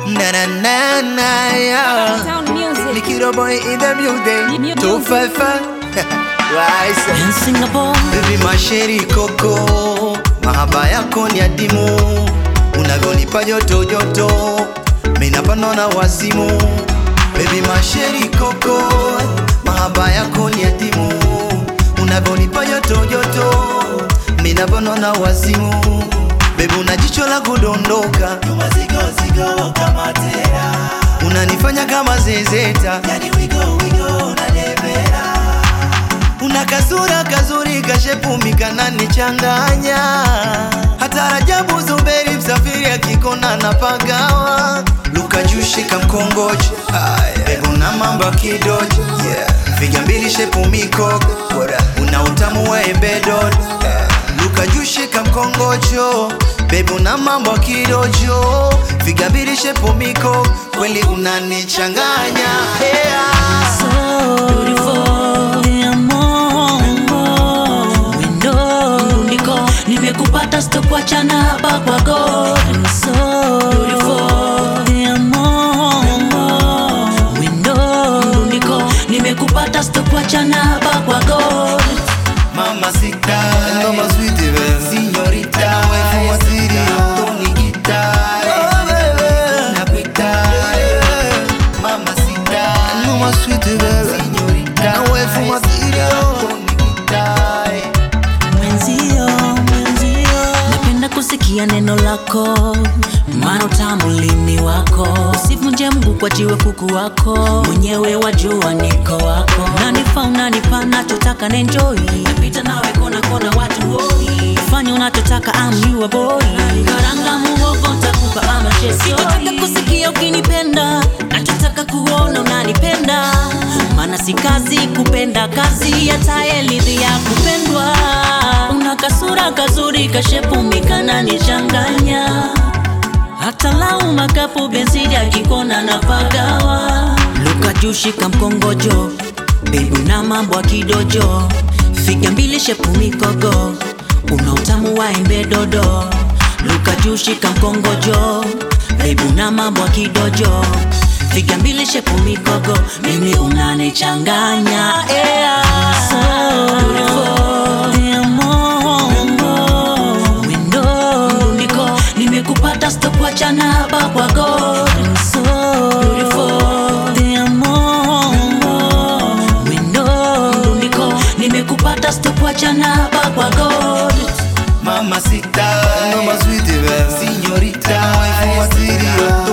Na na na na yeah. Town music. Likido boy in the building. Mu- Two five five. Rise. in Singapore. Baby masheri koko, mahaba yako ni adimu, unavyonipa joto joto, minapandwa na wazimu. Baby masheri koko, mahaba yako ni adimu, unavyonipa joto joto, minapandwa na wazimu. Baby una jicho la kudondoka, unanifanya kama zezeta, yani wigo wigo unadebera una kasura kazuri kashepumika na nichanganya hata Rajabu Zuberi msafiri akikona na pagawa Luka jushika mkongoji Bebu na mambo kidoji yeah. Figa mbili shepu mikoko Una utamu wa embedod yeah. Luka jushika mkongojo Bebu na mambo kidojo Figa mbili shepu mikoko Kweli unanichanganya yeah. So beautiful. Te amo. Wendo. Ndiko. Nimekupata sitokuachana hapa kwa God. So beautiful. Te amo. Wendo. Ndiko. Nimekupata sitokuachana hapa kwa God. Mamacita, Mama sweet Señorita, waifu wa siri Tonigita, Nakuita Mamacita, Mama sweet Señorita, waifu wa siri Tonigita Mwenzio, mwenzio, napenda kusikia neno lako, maana utamu lini wako. Usivunje mguu kwa jiwe kuku wako, mwenyewe wajua niko wako. Unanifa unanipa nachotaka nenjoi, napita nawe kona kona watu hoi, fanya unachotaka I'm your boy. Karanga muhogo ntakupa ama chesi. Sitotaka kusikia ukinipenda, nachotaka kuona unanipenda, maana si kazi kupenda kazi, hata elidhi ya kupendwa una kasura kazuri kashepumika na nichanganya hata lau makapu benzidi akikona na pagawa luka jushika mkongojo bebu na mambo ya kidojo figa mbili shepu mikogo una utamu wa embe dodo luka jushika mkongojo bebu na mambo ya kidojo figa mbili shepu mikogo mimi unanichanganya yeah. so beautiful. Te amo. Wendo. Ndiko. nimekupata sitokuachana hapa kwa God. So beautiful. Te amo. Wendo. Ndiko. nimekupata sitokuachana hapa kwa God. Mamacita, Mama sweet Señorita, waifu wa siri